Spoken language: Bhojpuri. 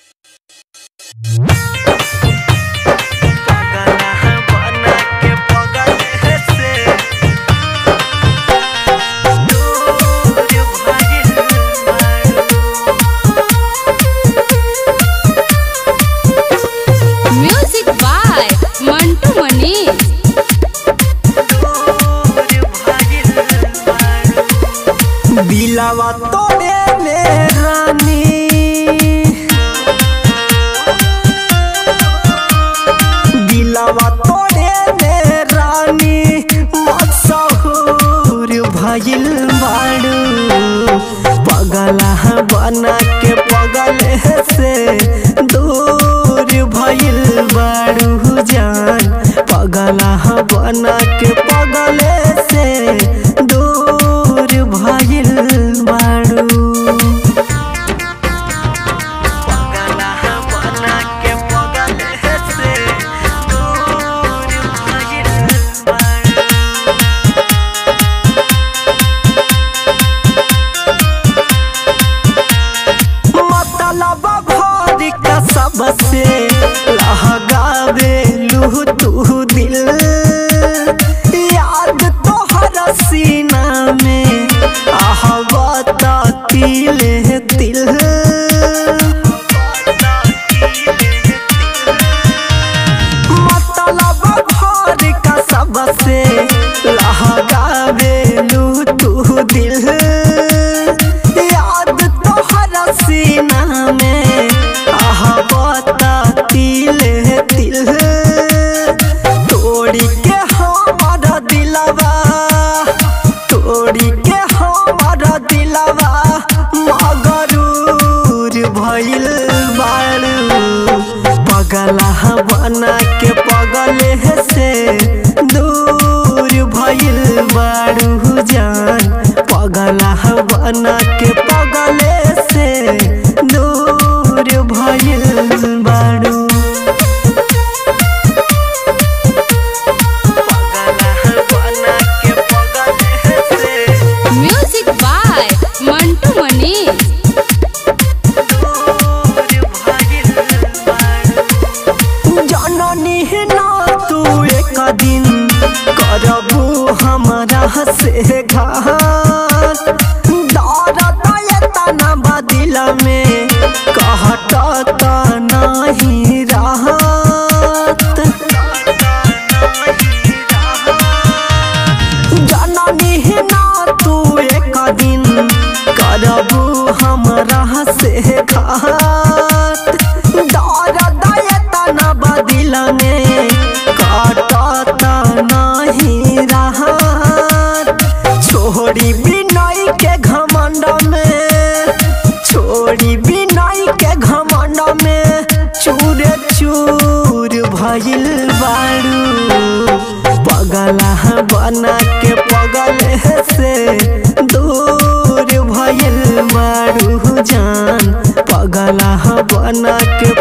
म्यूजिक बाय मंटू मनीष बिलावा तोड़े में रानी बिलावा तोड़े में रानी मसहूर भइल बाड़ू पगला बना के पगल से दूर भइल बाड़ू जान पगला बना के पगल से दूर भइल बाड़ू मतलब भर का सबसे लहगावे लू तू दिल याद तोहर सीना में आहवता तिल तिल मतलब भर का सबसे लहगावे लू तू दिल याद तोहर सीना में आहवता तिल तिल तोड़ी के हमारा दिलवा तोड़ी के हमारा दिलवा मगरूर भइल बाड़ू पगला बना के पगल से दूर भइल बाड़ू जान पगला बना के पगल से दूर भइल बाड़ू म्यूजिक बाय मंटू मनीष जननी ना तू एक दिन करबू हमरा से घात दर्द एतना बदिल में कहत नहीं रहत जननी ना तू एक दिन करबू हमरा से घात दर्द एतना बदिल में काटत नहीं रहत छोड़ी बिनई के घमंड में छोड़ी बिनई के घमंड में चूर चूर भइल बाड़ू पगला बना के पगल से दूर भइल बाड़ू जान पगला बना के